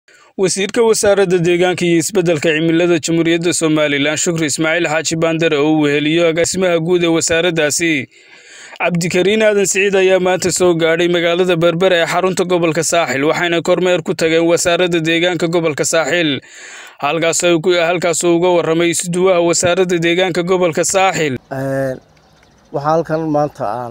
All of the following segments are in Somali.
wasiirka wasaaradda deegaanka iyo isbeddelka cimilada jamhuuriyadda somalilan shukri ismaaciil xaaji baandare oo uu weheliyo agaasimaha guud ee wasaaraddaasi cabdikariin aadan siciid ayaa maanta soo gaadhay magaalada berbera ee xarunta gobolka saaxil waxayna kormeer ku tageen wasaaradda deegaanka gobolka saaxil halkaasuu uga warramay isduwaha wasaaradda deegaanka gobolka saaxil waxaa halkan maanta aan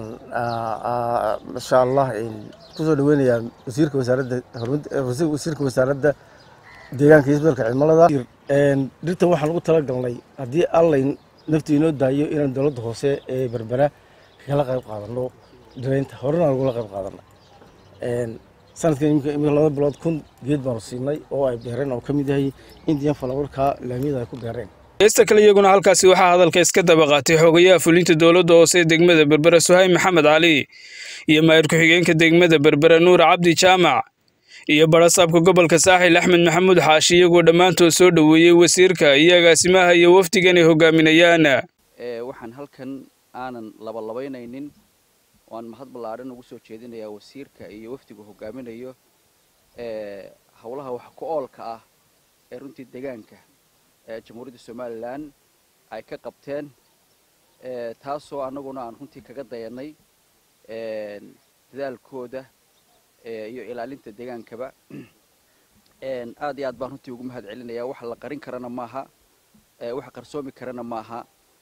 insha allah kusoo dhaweynayaa wasiirka wasaaradda wasiirka wasaaradda deegaanka iyo isbeddelka cimilada dhirtan waxaan ugu talagalnay haddii allay nafti inoo daayo inaan dowladda hoose ee berbera kala qayb qaadano dhiraynta horena aan ugula qayb qaadana sanadkan imika laba bilood kun geed baanu siinay oo ay beereen oo ka mid yahay indian falawarka laamiyada ay ku beereen heesta kale iyaguna halkaasi waxaa hadalka iska daba qaatay xogayaha fulinta dowladda hoose ee degmada berbera suhayb maxamed cali iyo maayir ku-xigeenka degmada berbera nuur cabdi jaamac iyo barasaabka gobolka saaxil axmed maxamuud xaashi iyagoo dhammaantood soo dhoweeyey wasiirka iyo agaasimaha iyo wafdigan ay hogaaminayaan waxaan halkan aanan labalabaynaynin waan mahad ballaadhan ugu soo jeedinayaa wasiirka iyo wafdigu hogaaminayo howlaha wax ku oolka ah ee runtii deegaanka jamhuuriyadda somalilan ay ka qabteen taasoo annaguna aan runtii kaga dayanay dadaalkooda iyo ilaalinta deegaankaba aad iyo aad baan runtii ugu mahad celinayaa wax la qarin karana maaha wax qarsoomi karana maaha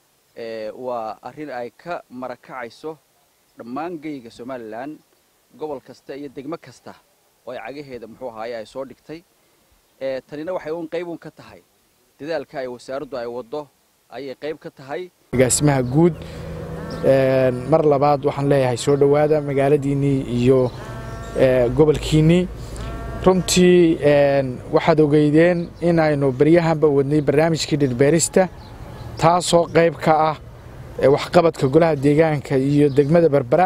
waa arrin ay ka marakacayso dhammaan geyga somalilan gobol kasta iyo degmo kasta oo ay cagaheeda muxuu ahaaye ay soo dhigtay tanina waxay un qayb un ka tahay dadaalka ay wasaaraddu ay waddo ayay qayb ka tahay agaasimaha guud mar labaad waxaan leeyahay soo dhowaada magaaladiinnii iyo gobolkiinnii runtii waxaad ogeydeen inaynu beryahanba wadnay barnaamijkii dhirbeerista taasoo qayb ka ah waxqabadka golaha deegaanka iyo degmada berbera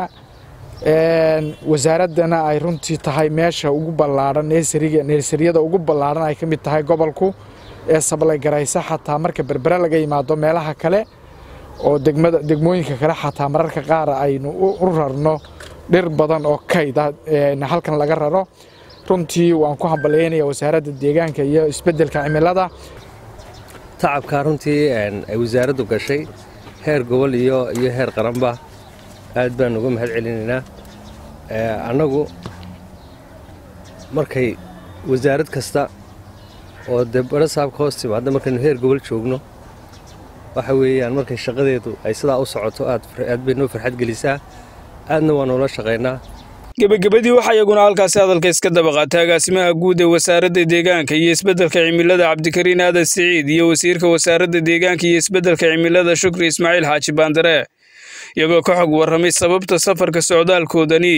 wasaaraddana ay runtii tahay meesha ugu ballaadhan neersariyada ugu ballaadhan ay ka mid tahay gobolku ee sablaygaraysa xataa marka berbere laga yimaado meelaha kale oo degmada degmooyinka kale xataa mararka qaar aynu u rarno dhir badan oo kayda halkan laga raro runtii waan ku hambalyaynaya wasaaradda deegaanka iyo isbeddelka cimilada tacabkaa runtii ay wasaaraddu gashay heer gobol iyo iyo heer qaranba aad baan uga mahad celinaynaa annagu markay wasaarad kasta oo dee barasaabka hoos timaadda markaynu heer gobol joogno waxa weeyaan markay shaqadeedu ay sidaa u socoto aad bay noo farxad gelisaa aadna waa noola shaqaynaa gebagabadii waxaa iyaguna halkaasi hadalka iska daba qaatay agaasimaha guud ee wasaaradda deegaanka iyo isbeddelka cimilada cabdikariin aadan siciid iyo wasiirka wasaaradda deegaanka iyo isbeddelka cimilada shukri ismaaciil xaaji baandare iyagoo ka xog warramay sababta safarka socdaalkoodani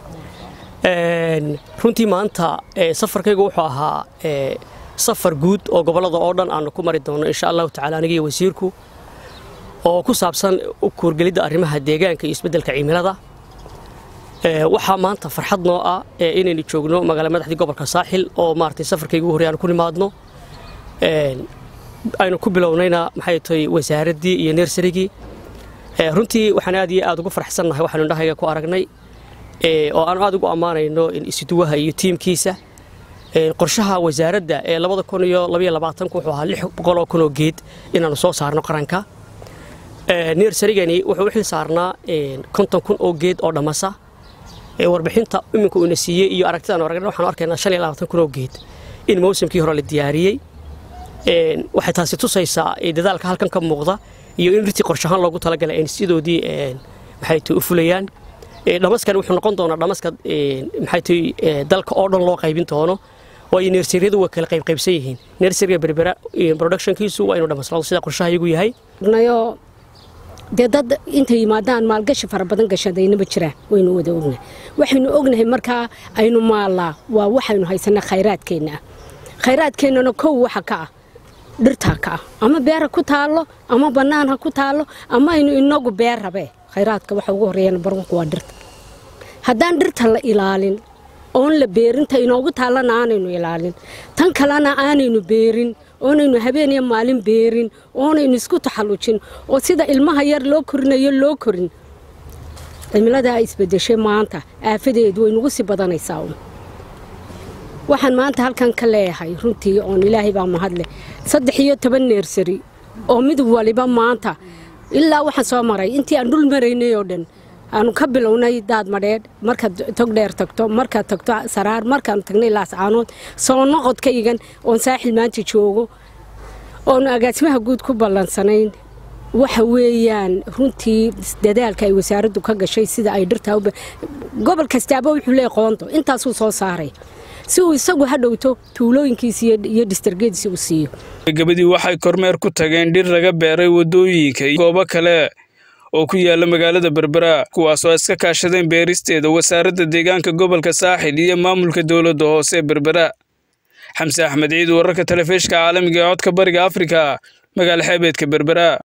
runtii maanta safarkaygu wuxuu ahaa safar guud oo gobollada oo dhan aanu ku mari doono insha allahu tacala aniga iyo wasiirku oo ku saabsan kuurgelidda arrimaha deegaanka iyo isbeddelka cimilada waxaa maanta farxad noo ah inaynu joogno magaala madaxdii gobolka saaxil oo maaragtay safarkaygu horey aanu ku nimaadno aynu ku bilownayna maxay tahay wasaaraddii iyo nersarigii runtii waxaan aad iyo aad ugu farxsannahay waxaanu indhahayga ku aragnay oo aanu aad ugu ammaanayno isduwaha iyo tiimkiisa qorshaha wasaaradda ee labada kun iyo labaiyo labaatanku wuxuu ahaa lix boqol oo kun oo geed inaannu soo saarno qaranka nersarigani wuxuu u xil saarnaa konton kun oo geed oo dhammasa warbixinta iminka uuna siiyey iyo aragtidaanu aragnay waxaanu arkaynaa shan iyo labaatan kun oo geed in mawsimkii hore la diyaariyey waxay taasi tusaysaa dadaalka halkan ka muuqda iyo in rirtii qorshahaan loogu talagalay ay sidoodii maxay tahay u fulayaan dhamaskan wuxuu noqon doonaa dhamaska maxay tahay dalka oo dhan loo qaybin doono waayo neersaryadu waa kala qaybqaybsan yihiin neersariga berbera productionkiisu waa inuu dhamaslado sida qorshaha iyagu yahay dee dad intay yimaadaan maalgashi fara badan gashadaynaba jiraan waynu wada ognahay waxaynu ognahay markaa aynu maallaa waa waxaynu haysanaa khayraadkeenna ah khayraadkeennana kow waxa ka ah dhirtaa ka ah ama beer ha ku taallo ama bannaan ha ku taallo ama aynu inagu beer rabee khayraadka waxa ugu horreeyana barwanku waa dhirta haddaan dhirta la ilaalin oon la beerinta inoogu taallana aanaynu ilaalin tan kalena aanaynu beerin oonaynu habeen iyo maalin beerin oonaynu isku taxallujin oo sida ilmaha yar loo korinayo loo korin cimiladaa isbedeshay maanta aafadeedu way nagu sii badanaysaa un waxaan maanta halkan ka leeyahay runtii oon ilaahay baa mahadleh saddex iyo toban neersari oo mid waliba maanta ilaa waxaan soo maray intii aan dhul maraynay oo dhan aanu ka bilownay daad madheedh markaad togdheer tagto markaad tagto saraar markaanu tagnay laascaanood soo noqodka igan oon saaxil maanta joogo oonu agaasimaha guud ku ballansanayn waxa weeyaan runtii dadaalka ay wasaaraddu ka gashay sida ay dhirtaa gobol kastaaba wuxuu leey qoonto intaasuu soo saaray si uu isagu ha dhowto tuulooyinkiisi iyo distargeediisi u siiyo gabadii waxay kormeer ku tageen dhir laga beeray waddooyinka iyo goobo kale oo ku yaala magaalada berbera kuwaasoo iska kaashadeen beeristeeda wasaaradda deegaanka gobolka saaxil iyo maamulka dowladda hoose ee berbera xamse axmed ciid wararka telefishka caalamiga ee codka bariga afrika magaala xeebeedka berbera